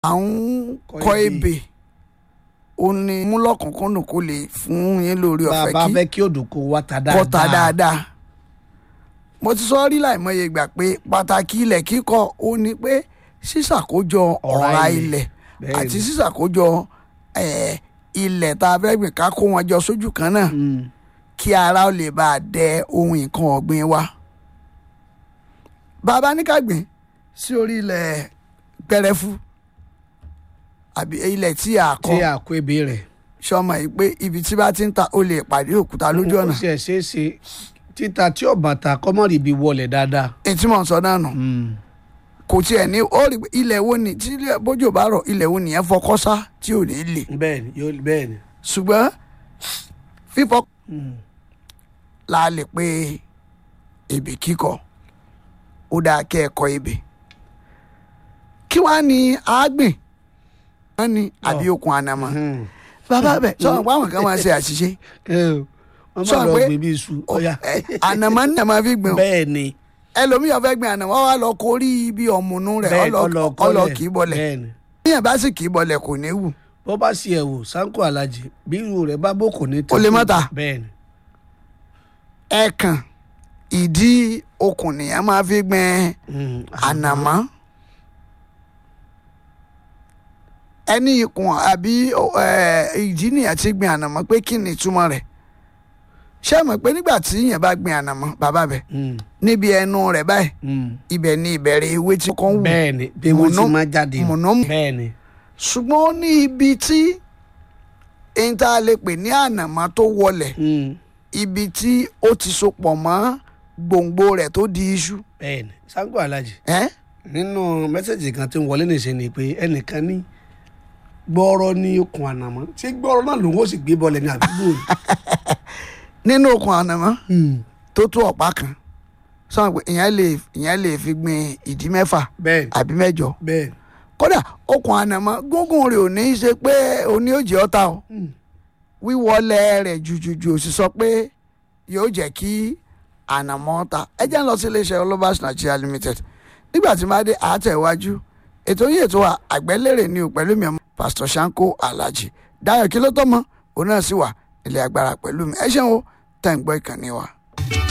à ń kọ ebè ó ní múlọ́kùnkúndùn kó lè fún yín lórí bá a ọ̀fẹ́ bá kí fẹ́ kí òdòkó wa ta dáadáa kọta dáadáa mo ti sọ rí láìmọye ìgbà pé pàtàkì ilẹ̀ kíkọ́ ó ní pé sísàkójọ Ọ̀rá ọ̀rá ilẹ̀. ilẹ̀ Bẹ́ẹ̀ni. àti sísàkójọ eh, ilẹ̀ tá a fẹ́ gbìn ká kó wọn jọ sójú kan náà Mm. kí ara ó lè bá a dẹ ohun nǹkan ọ̀gbìn wa. bàbá ní ká gbìn sí orí ilẹ̀ gbẹrẹfu àbí ilẹ̀ tí a tí kọ́ a kó ebè rẹ̀ sọmọ yìí pé ibi tí bá ti ń ta ó lè pàdé òkúta lójú ọ̀nà ó ṣe ṣe é ṣe títa tí ọ̀bà ta kọ́mọ́rì ibi wọlé dáadáa. ètí mò ń sọ náà nù Mm. kò tiẹ̀ ní ó rí i pé ilẹ̀ wo ni tí ilẹ̀- bójú ò bá rọ̀ ilẹ̀ wo nìyẹn fọkọ́ sá tí ò ní lè bẹ́ẹ̀ni yóò bẹ́ẹ̀ni. ṣùgbọ́n fífọ́ Mm. la lè pe ebè kíkọ ó dáa kẹ́ ẹ kọ ebè kí wàá ní àágbìn wọn ni àbí okùn ànàmọ́ Mm. bàbá bẹ sọ̀rọ̀ pé àwọn kan máa ṣe àṣìṣe ẹ o wọ́n Sọ máa lọ pé- gbé bí iṣu ọ̀ya. ẹ, ànàmọ́ ní àmọ́ fi gbìn o bẹ́ẹ̀ni ẹlòmíì ọ̀fẹ́ gbìn ànàmọ́ wà lọ kórí ibi ọ̀mùnú rẹ̀ bẹ́ẹ̀ni ọlọ ọlọ kì í bọlẹ̀ bẹ́ẹ̀ni bíyẹn bá sì kì í bọlẹ̀ kò ní wù bó bá sì ẹ̀ wò sanko alájì bí irú rẹ̀ bá bó kò ní Ó lè má ta. bẹ́ẹ̀ni ẹ̀ẹ̀kan ìdí okùn nìyẹn máa fi gbìn Mm. ànàmọ́ ẹni ikùn àbí ẹ, ìdí nìyẹn ti gbìn ànàmọ́ pé kí ni ìtumọ̀ rẹ̀ ṣé ẹ mọ̀ pé nígbà tí yẹn bá gbìn ànàmọ́ bàbá bẹ̀ Mm. níbi ẹnu rẹ̀ báyìí Mm. ibẹ̀ ni ìbẹ̀rẹ̀ ewé tí kò ń wù bẹ́ẹ̀ni bí wọ́n ti Mùnú- máa jáde mùnú- bẹ́ẹ̀ni ṣùgbọ́n ó ní ibi tí èyí tá a lè pè ní ànàmọ́ tó wọlẹ̀ Mm. ibi tí ó ti so pọ̀ mọ́ gbòǹgbò rẹ̀ tó di iṣu bẹ́ẹ̀ni sanko alájì ẹ́ nínú mẹ́sẹ̀gì kan tí ń wọlé nìṣẹ́ ni pé ẹnìkan ní gbọ́rọ̀ ní okùn ànàmọ́ tí gbọ́rọ̀ náà lòun ó sì gbé bọ́ọ̀lù ní àdúgbò ni. nínú okùn ànàmọ́ tó tó ọ̀pá kan sọ pé ìyẹn lè ìyẹn lè fi gbin ìdí mẹ́fà bẹ́ẹ̀ni àbí mẹ́jọ bẹ́ẹ̀ni kódà okùn ànàmọ́ gúngùn rẹ̀ ò ní í ṣe pé òní ó jẹ́ ọ̀tá o Mm. wíwọlé rẹ̀ jùjùjù ò sì sọ pé yóò jẹ́ kí ànàmọ́ ta ẹ jẹ́ ń lọ sí iléeṣẹ́ olobas nigeria limited nígbà tí máa dé àátẹ̀wájú ètò yìí ètò wa àgbẹ́lérè ni ò pẹ̀lú mi ọmọ pastor shanko alhaji dayo kí ló tọ́ mọ́ òun náà sì wà ilé agbára pẹ̀lú mi ẹ ṣeun o tẹ̀ ń gbọ́ ìkànnì wa.